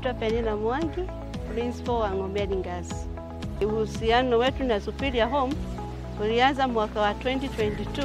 naitwa Penina Mwangi, principal wa Ng'ombeni Girls. Uhusiano wetu na Superior Home ulianza mwaka wa 2022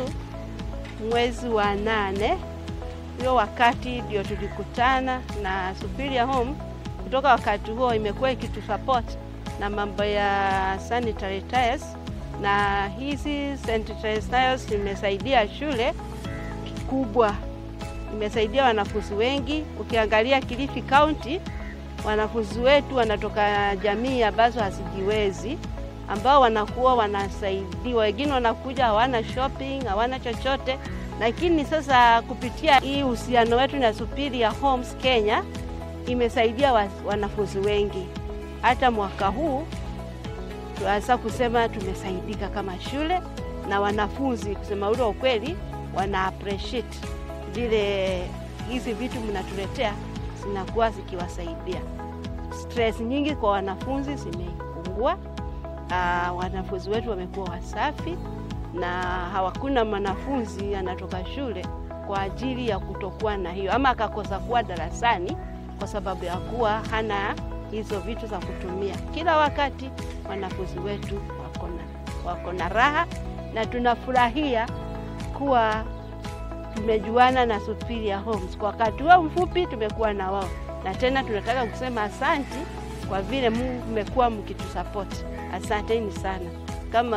mwezi wa nane. Hiyo wakati ndio tulikutana na Superior Home. Kutoka wakati huo imekuwa ikitusupport na mambo ya sanitary tires, na hizi sanitary tires imesaidia shule kubwa, imesaidia wanafunzi wengi. Ukiangalia Kilifi County, wanafunzi wetu wanatoka jamii ambazo hazijiwezi, ambao wanakuwa wanasaidiwa. Wengine wanakuja hawana shopping, hawana chochote, lakini sasa kupitia hii uhusiano wetu na Superior Homes Kenya imesaidia wa, wanafunzi wengi. Hata mwaka huu tunaweza kusema tumesaidika kama shule na wanafunzi, kusema ule ukweli, wana appreciate vile hizi vitu mnatuletea zinakuwa zikiwasaidia. Stress nyingi kwa wanafunzi zimepungua. Uh, wanafunzi wetu wamekuwa wasafi na hawakuna mwanafunzi anatoka shule kwa ajili ya kutokuwa na hiyo ama akakosa kuwa darasani kwa sababu ya kuwa hana hizo vitu za kutumia. Kila wakati wanafunzi wetu wako na wako na raha na tunafurahia kuwa tumejuana na Superior Homes kwa wakati huo mfupi tumekuwa na wao, na tena tunataka kusema asanti kwa vile mmekuwa mkitusapoti. Asanteni sana. Kama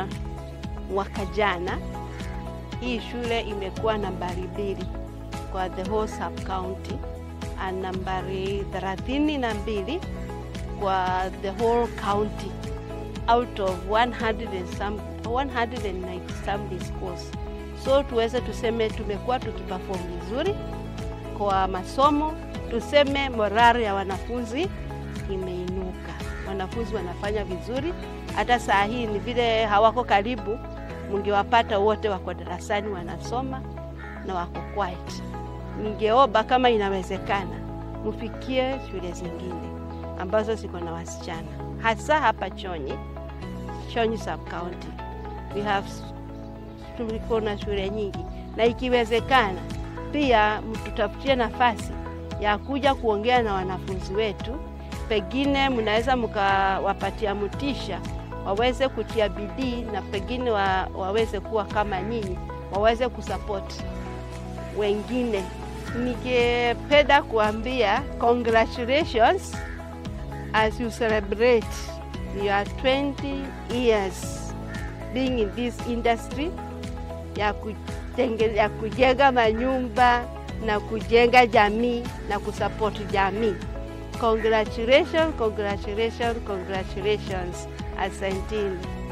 mwaka jana hii shule imekuwa nambari mbili kwa the whole sub county na nambari thelathini na mbili kwa the whole county out of 100 and some, 190 some schools. So tuweze tuseme tumekuwa tukiperform vizuri kwa masomo, tuseme morali ya wanafunzi imeinuka, wanafunzi wanafanya vizuri. Hata saa hii ni vile hawako karibu, mngewapata wote wako darasani wanasoma na wako quiet. Ningeomba kama inawezekana, mfikie shule zingine ambazo ziko na wasichana, hasa hapa Chonyi, Chonyi sub county we have tuliko na shule nyingi, na ikiwezekana pia mtutafutie nafasi ya kuja kuongea na wanafunzi wetu. Pengine mnaweza mkawapatia mtisha waweze kutia bidii na pengine wa, waweze kuwa kama nyinyi, waweze kusapoti wengine. Ningependa kuambia congratulations as you celebrate your 20 years being in this industry ya kujenge, ya kujenga manyumba na kujenga jamii na kusapoti jamii. Congratulations, congratulations, congratulations. Asanteni.